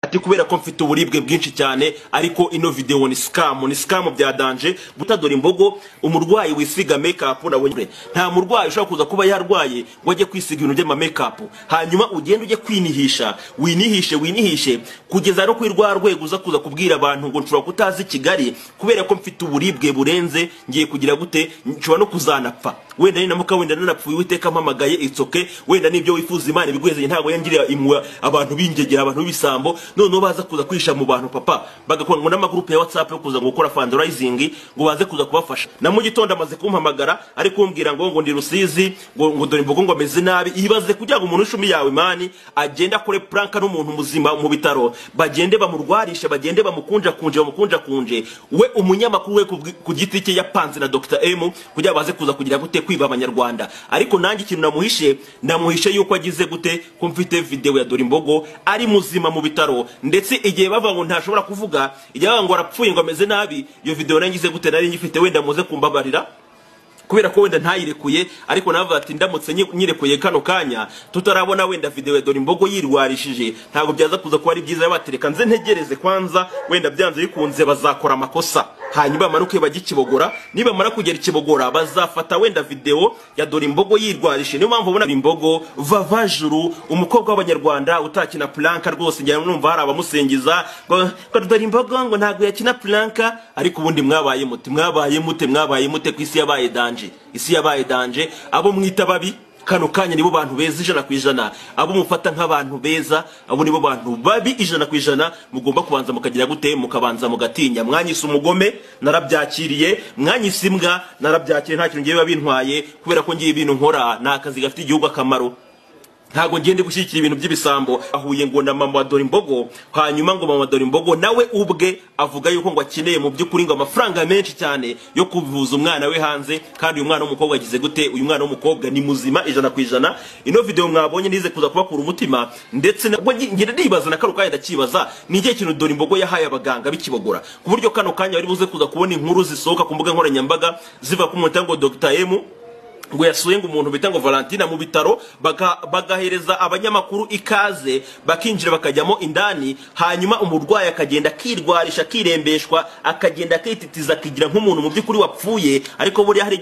ati kubera ko mfite uburibwe bwinshi cyane ariko ino video ni scam ni scam bya danger gutadora imbogo umurwayi wisiga makeup nabonye nta murwayi ushobora kuza kuba yarwaye ngo ajye kwisiga ibintu by'ama makeup hanyuma ugende ujye kwinihisha winihishe winihishe kugeza no kwirwa rwego uza kuza kubwira abantu ngo nshobora kutazi Kigali kubera ko mfite uburibwe burenze ngiye kugira gute nshobora no kuzanapfa wenda ni namuka wenda narapfuye witeka mpamagaye itsoke wenda nibyo wifuza imana ibigwezanye ntabwo yangirira imwa abantu bingegera abantu b'ibisambo noneho baza kuza kwisha mu bantu papa bagakora ngo n'amagurupe ya whatsapp yo kuza ngo gukora fundraising ngo baze kuza kubafasha na mu gitondo amaze kumpamagara ari kumbwira ngo ngo ndi rusizi ngo ngo dore imbogo ngo ameze nabi ibaze kugira ngo umuntu ushumi yawe imani agenda akore pranka n'umuntu muzima mu bitaro bagende bamurwarishe bagende bamukunja kunje bamukunja kunje we umunyamakuru we ku giti cye yapanze na Dr M kugira baze kuza kugira gute kwiba abanyarwanda ariko nanjye ikintu namuhishe namuhishe yuko agize gute ko mfite video ya Dore Imbogo ari muzima mu bitaro ndetse igihe bava ngo ntashobora kuvuga igihe bava ngo arapfuye ngo ameze nabi iyo video nangize gute nari nyifite wenda muze kumbabarira kubera ko wenda ntayirekuye ariko navuga ati ndamutse nyirekuye kano kanya tutarabona wenda video ya Dorimbogo yirwarishije ntabwo byaza kuza kuba ari byiza batereka nze ntegereze kwanza wenda byanze bikunze bazakora amakosa hanyuma bamanuke bagikibogora nibamara kugera ikibogora bazafata wenda video ya Dorimbogo yirwarishe niyo mpamvu ubona Dorimbogo vavajuru umukobwa w'abanyarwanda utakina planka rwose njya numva hari abamusingiza ngo Dorimbogo ngo ntabwo yakina planka ariko ubundi mwabaye mute mwabaye mute mwabaye mute kwisi yabaye danje isi yabaye danje abo mwita babi kano kanya nibo bantu beza ijana ku ijana abo mufata nk'abantu beza abo nibo bantu babi ijana ku ijana mugomba kubanza mukagira gute mukabanza mugatinya mwanyise umugome narabyakiriye mwanyise imbwa narabyakiriye nta kintu ngiye biba bintwaye kubera ko ngiye ibintu nkora ni akazi gafite igihugu akamaro ntabwo ngende gushyigikira ibintu by'ibisambo ahuye ngo na mama wa dore imbogo hanyuma ngo mama wa dore imbogo nawe ubwe avuga yuko ngo akeneye mu by'ukuri ngo amafaranga menshi cyane yo kuvuza umwana we hanze kandi uyu mwana w'umukobwa agize gute uyu mwana w'umukobwa ni muzima ijana ku ijana ino video mwabonye nize kuza kubakura umutima ndetse nabwo ngenda nibaza na kano kanya ndakibaza ni igihe kintu dore imbogo yahaye abaganga bikibogora ku buryo kano kanya bari buze kuza kubona inkuru zisohoka ku mbuga nkoranyambaga ziva ku munota ngo Dr M ngo yasuye ngo umuntu bita ngo Valentina mu bitaro bagahereza abanyamakuru ikaze bakinjira bakajyamo indani hanyuma umurwayi akagenda akirwarisha akirembeshwa akagenda akititiza akigira nk'umuntu mu by'ukuri wapfuye ariko buriya hari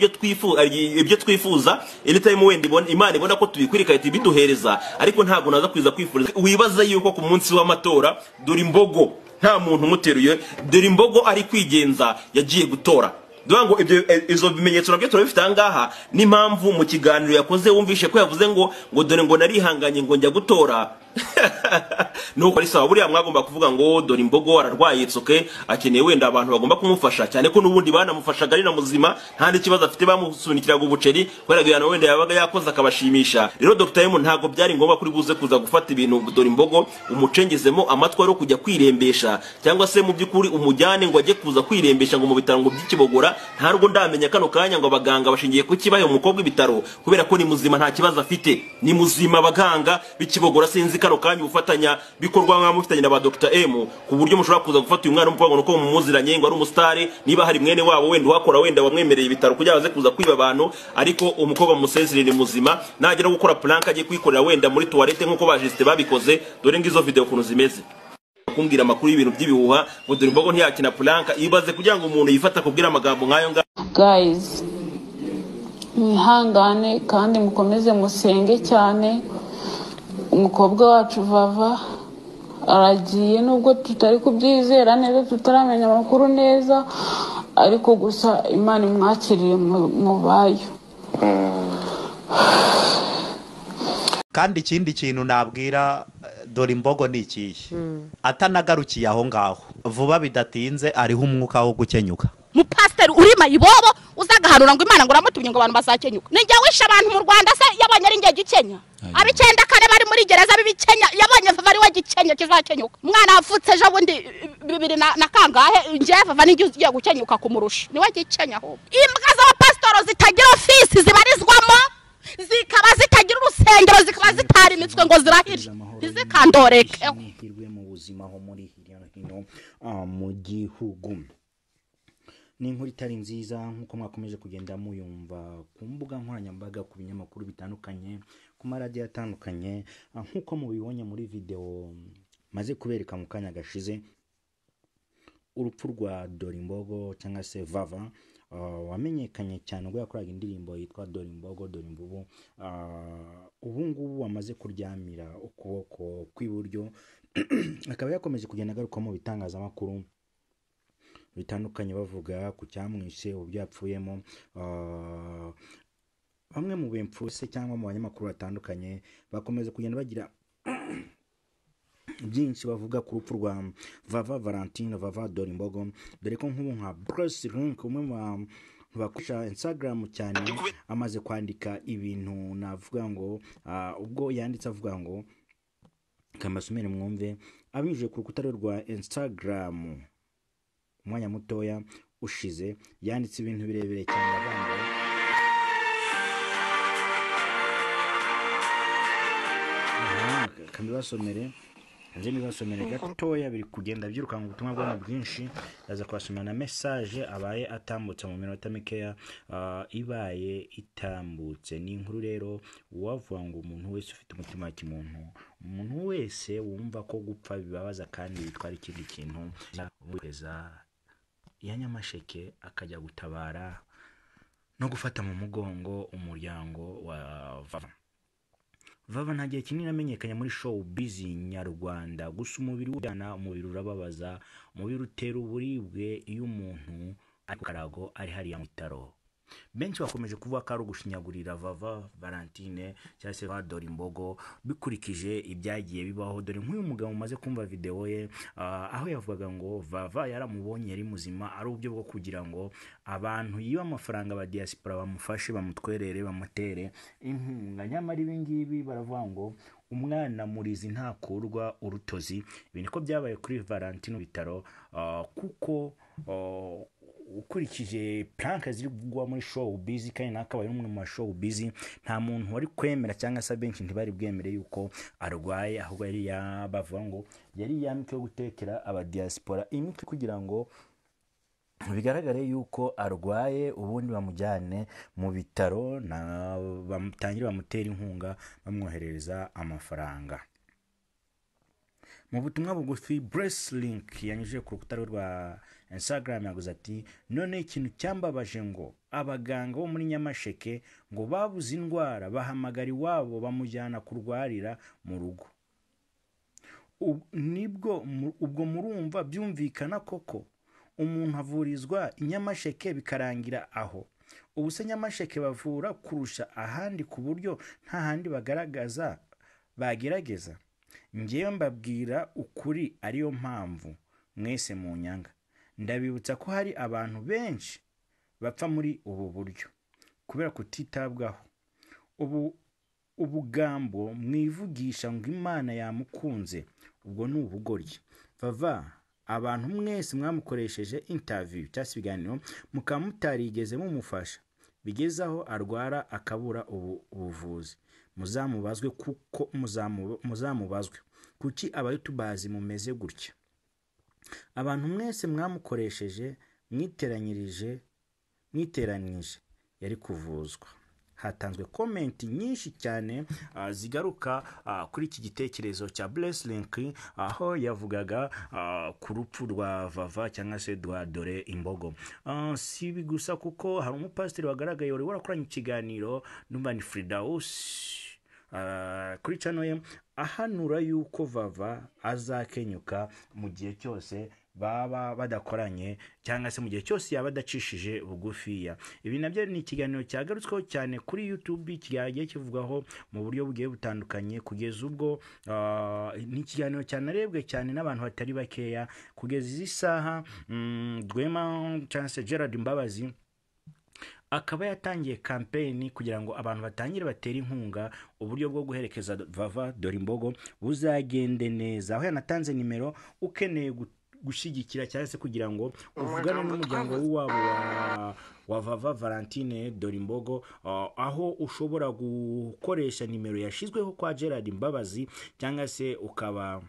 ibyo twifuza iri tayimu wenda imana ibona ko tubikwira igahita ibiduhereza ariko ntabwo naza kwiza kwifuriza wibaza yuko ku munsi w'amatora dore imbogo nta muntu umuteruye dore imbogo ari kwigenza yagiye gutora dore ngo ibyo izo bimenyetso nabyo turabifite ahangaha n'impamvu mu kiganiro yakoze wumvishe ko yavuze ngo ngo dore ngo narihanganye ngo njya gutora nuko ari sawa buriya mwagomba kuvuga ngo dore imbogo ararwaye itsoke akeneye wenda abantu bagomba kumufasha cyane ko n'ubundi banamufashaga ari na muzima nta n'ikibazo afite bamusunikiraga ubuceri kubera ko wenda yabaga yakoze akabashimisha rero Dr M ntabwo byari ngombwa kuri buze kuza gufata ibintu dore imbogo umucengezemo amatwi ari kujya kwirembesha cyangwa se mu by'ukuri umujyane ngo ajye kuza kwirembesha ngo mu bitaro ngo by'ikibogora ntabwo ndamenya kano kanya ngo abaganga bashingiye ku kibaye umukobwa ibitaro kubera ko ni muzima nta kibazo afite ni muzima abaganga b'ikibogora sinzi kano kanya ubufatanya bikorwa mwa mufitanye na ba Dr M ku buryo mushobora kuza gufata uyu mwana umukobwa nuko mumuziranye ngo ari umustari niba hari mwene wabo wenda wakora wenda wamwemereye ibitaro kugira baze kuza kwiba abantu ariko umukobwa musezerere muzima nagera gukora plank agiye kwikorera wenda muri toilette nkuko bajiste babikoze dore ngizo video kuntu zimeze kumbwira amakuru y'ibintu by'ibihuha ngo dore imbogo ntiyakina plank ibaze kugira ngo umuntu yifata kubwira amagambo nkayo ngayo guys mwihangane kandi mukomeze musenge cyane umukobwa wacu vava aragiye nubwo tutari kubyizera neza tutaramenya amakuru neza ariko gusa imana imwakiriye mu bayo kandi ikindi kintu nabwira dore imbogo ni ikihe atanagarukiye aho ngaho vuba bidatinze ariho umwuka wo gukenyuka umupasiteri urima ibobo uza agahanura ngo imana ngo uramutumye ngo abantu bazakenyuka ni njye wishe abantu mu rwanda se yabonye ari njye gikenya ab'icyenda kane bari muri gereza b'ibikenya yabonye vava ari we gikenya kizakenyuka umwana wavutse ejo bundi bibiri na kangahe njye vava nijye ugiye gukenyuka kumurusha niwe gikenya ahubwo imbwa z'abapasitoro zitagira ofisi zibarizwamo zikaba zitagira urusengero zikaba zitarimitswe ngo zirahire ntizikandoreke mu buzima ho muri hirya no hino mu gihugu ni inkuru itari nziza nk'uko mwakomeje kugenda muyumva ku mbuga nkoranyambaga ku binyamakuru bitandukanye ku maradiyo atandukanye nk'uko mubibonye muri videwo maze kubereka mu kanya gashize urupfu rwa dorimbogo cyangwa se vava uh, wamenyekanye cyane ubwo yakoraga indirimbo yitwa dorimbogo dorimbubu uh, ubu ngubu wamaze kuryamira ukuboko kw'iburyo akaba yakomeje kugenda agaruka mu bitangazamakuru bitandukanye bavuga ku cyamwishe uburyo yapfuyemo uh, bamwe mu bemfuse cyangwa mu banyamakuru batandukanye bakomeza kugenda bagira byinshi bavuga ku rupfu rwa vava valentine vava dorimbogo dore ko nk'ubu nka bruce rink umwe mu bantu bakoresha instagram cyane amaze kwandika ibintu navuga ngo ah, ubwo yanditse avuga ngo kamasumere mwumve abinyujije ku rukuta rwe rwa instagram umwanya mutoya ushize yanditse ibintu birebire cyane avuga ngo Aha, kandibasomere nzi nibasomere gatoya biri kugenda byirukanka ubutumwa bwabo bwinshi ndaza kubasomera na mesaje abaye atambutse mu minota mikeya ah, ibaye itambutse ni inkuru rero wavuga ngo umuntu wese ufite umutima wa kimuntu umuntu wese wumva ko gupfa bibabaza kandi bitwara ikindi kintu bohereza ya nyamasheke akajya gutabara no gufata mu mugongo umuryango wa vava vava nta gihe kinini amenyekanye muri show bizi nyarwanda gusa umubiri ujyana umubiri urababaza umubiri utera uburibwe iyo umuntu ari ku karago ari hariya mu bitaro benshi bakomeje kuvuga ko ari ugushinyagurira vava valentine cyangwa se vadora imbogo bikurikije ibyagiye bibaho dore nk'uyu mugabo umaze kumva videwo ye ah, aho yavugaga ngo vava yaramubonye yari muzima ari uburyo bwo kugira ngo abantu yiba amafaranga ba diaspora bamufashe bamutwerere bamutere inkunga nyamara ibi ngibi baravuga ngo umwana murizi ntakurwa urutozi ibi niko byabaye kuri valentine bitaro ah, kuko ah, ukurikije puranka ziri kugwa muri show bizi kandi nawe akaba ari umwe mu bashow bizi nta muntu wari kwemera cyangwa se abenshi ntibari bwemere yuko arwaye ahubwo yari yabavuga ngo yari yamike yo gutekera abadiyaspora imiti kugira ngo bigaragare yuko arwaye ubundi bamujyane mu bitaro na- bamutangire bamutera inkunga bamwoherereza amafaranga mu butumwa bugufi Link yanyujije ku rukuta rwe rwa instagram yaguze ati none ikintu cyambabaje ngo abaganga bo muri nyamasheke ngo babuze indwara bahamagara iwabo bamujyana kurwarira mu rugo Ub- nibwo mu- ubwo murumva byumvikana koko umuntu avurizwa i nyamasheke bikarangira aho ubu se nyamasheke bavura kurusha ahandi ku buryo nta handi bagaragaza bagerageza ngewe mbabwira ukuri ariyo mpamvu mwese mu nyanga ndabibutsa ko hari abantu benshi bapfa muri ubu buryo kubera kutitabwaho ubu ubugambo mwivugisha ngo imana yamukunze ubwo ni ubugoryi vava abantu mwese mwamukoresheje interview cyangwa se ibiganiro mukaba mutarigeze mumufasha bigeze aho arwara akabura ubu ubuvuzi muzamubazwe kuko muzamu- muzamubazwe kuki abayutubazi mumeze gutya abantu mwese mwamukoresheje mwiteranyirije mwiteranije yari kuvuzwa hatanzwe komenti nyinshi cyane ah, zigaruka ah, kuri iki gitekerezo cya Blesslink aho yavugaga ah, ku rupfu rwa vava cyangwa se rwa dore imbogo Ah, si ibi gusa kuko hari umupasiteri wagaragaye wari warakoranye ikiganiro n'umva ni Fridaus Ah, kuri cano ye ahanura yuko vava azakenyuka mu gihe cyose baba badakoranye cyangwa se mu gihe cyose yaba adacishije bugufiya ibi nabyo ni ikiganiro cyagarutsweho cyane kuri youtube kigiye kivugwaho mu buryo bugiye butandukanye kugeza ubwo ah, ni ikiganiro cyanarebwe cyane n'abantu batari bakeya kugeza izi saha mm, rwema cyangwa se gerard mbabazi akaba yatangiye kampeyini kugira ngo abantu batangire batera inkunga uburyo bwo guherekeza vava dore imbogo buzagende neza aho yanatanze nimero ukeneye gu- gushyigikira cyangwa se kugira ngo uvugane n'umuryango w'iwabo wa, wa vava valentine dore imbogo ah, aho ushobora gukoresha nimero yashyizweho kwa gerard mbabazi cyangwa se ukaba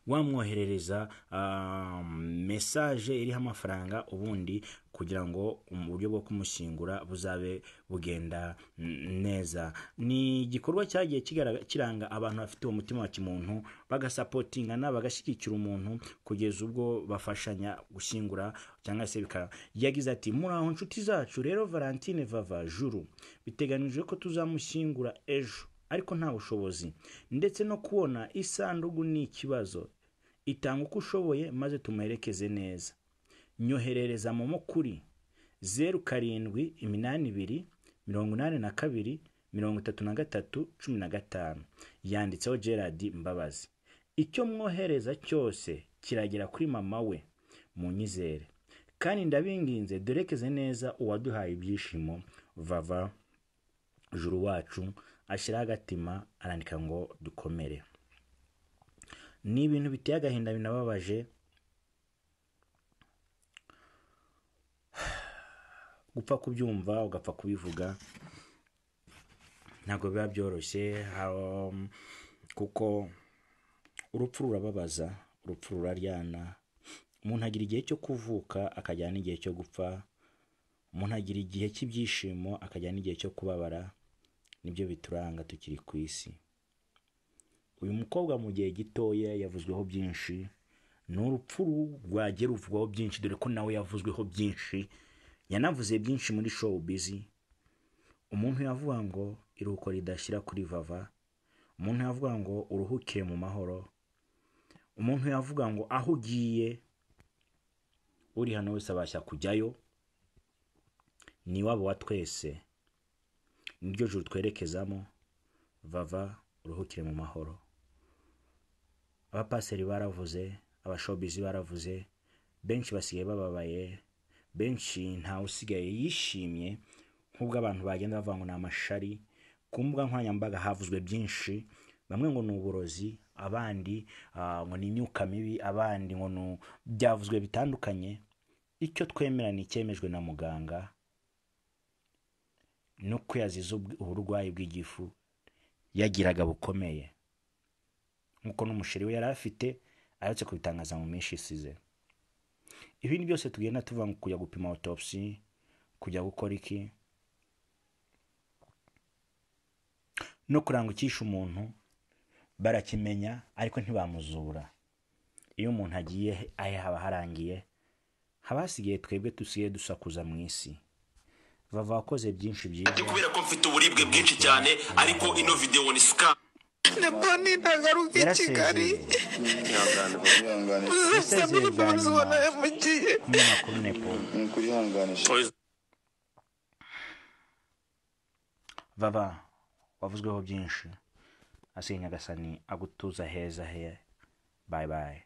wamwoherereza ah, mesaje iriho amafaranga ubundi kugira ngo uburyo bwo kumushyingura buzabe bugenda mm, neza ni igikorwa cyagiye kigarag- kiranga abantu bafite uwo mutima wa kimuntu bagasapotingana bagashyigikira umuntu kugeza ubwo bafashanya gushyingura cyangwa se bika yagize ati muri aho nshuti zacu rero valentine vava juru biteganijwe ko tuzamushyingura ejo ariko nta bushobozi ndetse no kubona isanduku ni ikibazo itanga uko ushoboye maze tumuherekeze neza nyoherereza momo kuri zeru karindwi iminani ibiri mirongo inani na kabiri mirongo itatu na gatatu cumi na gatanu yanditseho gerard mbabazi icyo mwohereza cyose kiragera kuri mama we mu nyizere kandi ndabinginze durekeze neza uwaduhaye ibyishimo vava juru wacu ashyiraho agatima arandika ngo dukomere ni ibintu biteye agahinda binababaje gupfa kubyumva ugapfa kubivuga ntabwo biba byoroshye um, kuko urupfu rurababaza urupfu ruraryana umuntu agira igihe cyo kuvuka akajyana n'igihe cyo gupfa umuntu agira igihe cy'ibyishimo akajyana n'igihe cyo kubabara nibyo bituranga tukiri ku isi uyu mukobwa mu gihe gitoya yavuzweho byinshi ni urupfu rwagiye ruvugwaho byinshi dore ko nawe yavuzweho byinshi yanavuze byinshi muri show bizi umuntu yavuga ngo iruhuko ridashyira kuri vava umuntu yavuga ngo uruhukire mu mahoro umuntu yavuga ngo aho ugiye uri hano wese abasha kujyayo ni iwabo wa twese niryo juru twerekezamo vava uruhukire mu mahoro abapaseri baravuze abashobizi baravuze benshi basigaye bababaye benshi ntawe usigaye yishimye nk'ubwo abantu bagenda bavuga ngo ni amashari ku mbuga nkoranyambaga havuzwe byinshi bamwe ngo ni uburozi abandi ah, ngo ni imyuka mibi abandi ngo ni byavuzwe bitandukanye icyo twemera ni icyemejwe na muganga no ko yazize ubw- uburwayi bw'igifu yagiraga bukomeye nk'uko n'umusheri we yari afite aherutse kubitangaza mu minsi isize ibindi byose tugenda tuva ngo kujya gupima autopsy kujya gukora iki no kurangukisha umuntu barakimenya ariko ntibamuzura iyo umuntu agiye ahe haba harangiye haba hasigaye twebwe dusigaye dusakuza mu isi bava wakoze byinshi byiza kubera ko mfite uburibwe bwinshi cyane ariko ino videwo ni scam nabone ntagaruka i kigali yarasezeye uzasaba imbabazi wanayamugiye umunyamakuru nepo vava wavuzweho byinshi asigaye nyagasani agutuza heza he bayi bayi